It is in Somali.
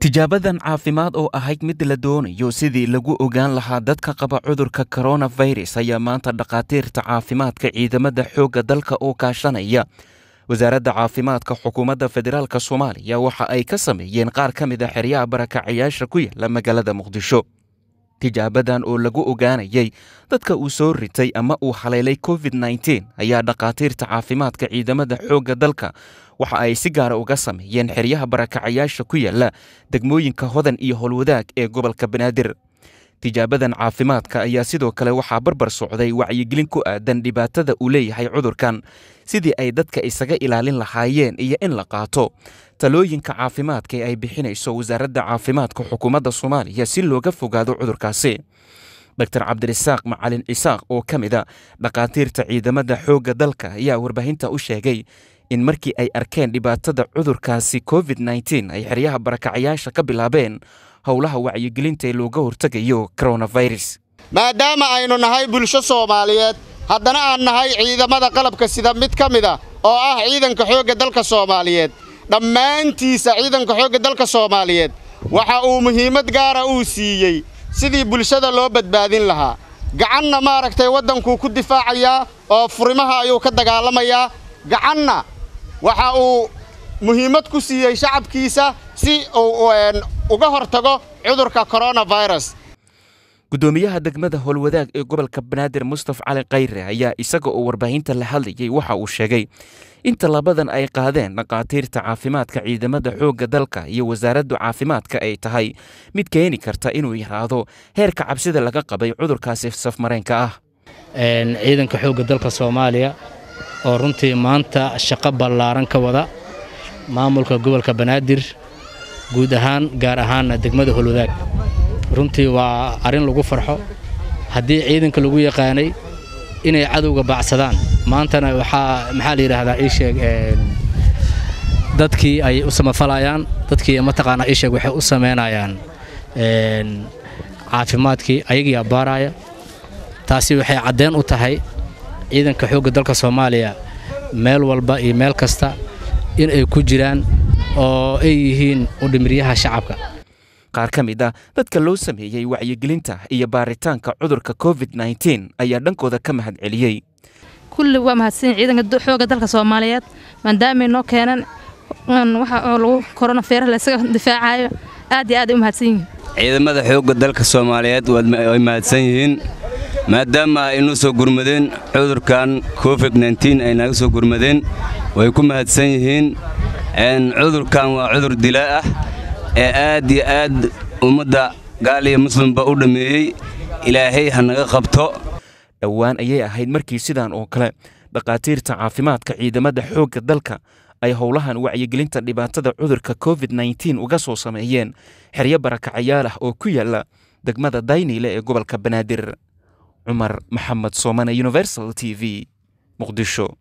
tijaabadan caafimaad oo ahayd mid la doonayo sidii lagu ogaan lahaa dadka qaba cudurka koronafirus ayaa maanta dhakhaatiirta caafimaadka ciidamada xoogga dalka oo kaashanaya wasaaradda caafimaadka xukuumadda federaalk soomaaliya waxa ay ka sameeyeen qaar ka mid a xeryaha barakacayaasha ku yaala magaalada muqdisho tijaabadan oo lagu ogaanayay dadka uu soo ritay ama uu haleelay covid nteen ayaa dhakhaatiirta caafimaadka ciidamada xoogga dalka waxa ay si gaara uga sameeyeen xeryaha barakacayaasha ku yaala degmooyinka hodan iyo howlwadaag ee gobolka banaadir tijaabadan caafimaadka ayaa sidoo kale waxaa barbar socday wacyigelin ku aadan dhibaatada uu leeyahay cudurkan sidii ay dadka isaga ilaalin lahaayeen iyo in la qaato talooyinka caafimaadka ee ay bixinayso wasaaradda caafimaadka xukuumadda soomaaliya si looga fogaado cudurkaasi dor cabdirasaaq macalin cisaaq oo ka mid a dhakhaatiirta ciidamada xoogga dalka ayaa warbaahinta u sheegay in markii ay arkeen dhibaatada cudurkaasi covid nteen ay xeryaha barakacayaasha ka bilaabeen howlaha wacyigelinta ee looga hortegayo koronafirus maadaama aynu nahay bulsho soomaaliyeed haddana aan nahay ciidamada qalabka sida mid ka mid a oo ah ciidanka xoogga dalka soomaaliyeed dhammaantiisa ciidanka xoogga dalka soomaaliyeed waxa uu muhiimad gaara uu siiyey sidii bulshada loo badbaadin lahaa gacanna maaragtay waddankuu ku difaacayaa oo furimaha ayuu ka dagaalamayaa gacanna waxa uu muhiimad ku siiyey shacabkiisa si uu uga hortago cudurka koronafirus guddoomiyaha degmada howlwadaag ee gobolka banaadir mustaf cali khayre ayaa isaga oo warbaahinta la hadlayay waxa uu sheegay in tallabadan ay qaadeen dhakhaatiirta caafimaadka ciidamada xoogga dalka iyo wasaaraddu caafimaadka ay tahay mid keeni karta inuu yaraado heerka cabsida laga qabay cudurkaasi safmareenka ah ciidanka xoogga dalka soomaaliya oo runtii maanta shaqo ballaaran ka wada maamulka gobolka banaadir guud ahaan gaar ahaanna degmada holwadaag runtii waa arrin lagu farxo haddii ciidanka lagu yaqaanay inay cadowga baacsadaan maantana waxaa maxaa la yidhaahdaa ii sheeg dadkii ay u samafalayaan dadkii mataqaanaa ii sheeg waxay u samaynayaan caafimaadkii ayagii abbaaraya taasi waxay caddeen u tahay ciidanka xoogga dalka soomaaliya meel walba iyo meel kasta in ay ku jiraan oo ay yihiin udhimiryaha shacabka qaar ka mid ah dadka loo sameeyey wacyigelinta iyo baaritaanka cudurka covid nteen ayaa dhankooda ka mahad celiyey kulli waa mahadsan ciidanka xoogga dalka soomaaliyeed maadaamay noo keenan waxa oo lagu koronafeera laysaga difaacayo aad iyo aad ay u mahadsan yihiin ciidamada xoogga dalka soomaaliyeed way mahadsan yihiin maadaama ay noo soo gurmadeen cudurkan covid nteen ay naga soo gurmadeen way ku mahadsan yihiin cudurkan waa cudur dilaa ah ee aad iyo aad ummadda gaal iyo muslimba u dhammeeyey ilaahay ha naga qabto dhowaan ayay ahayd markii sidan oo kale dhakhaatiirta caafimaadka ciidamada xoogga dalka ay howlahan wacyigelinta dhibaatada cudurka covid nteen uga soo sameeyeen xeryo barakacayaal ah oo ku yaala degmada dayniile ee gobolka banaadir cumar maxamed soomane universal t v muqdisho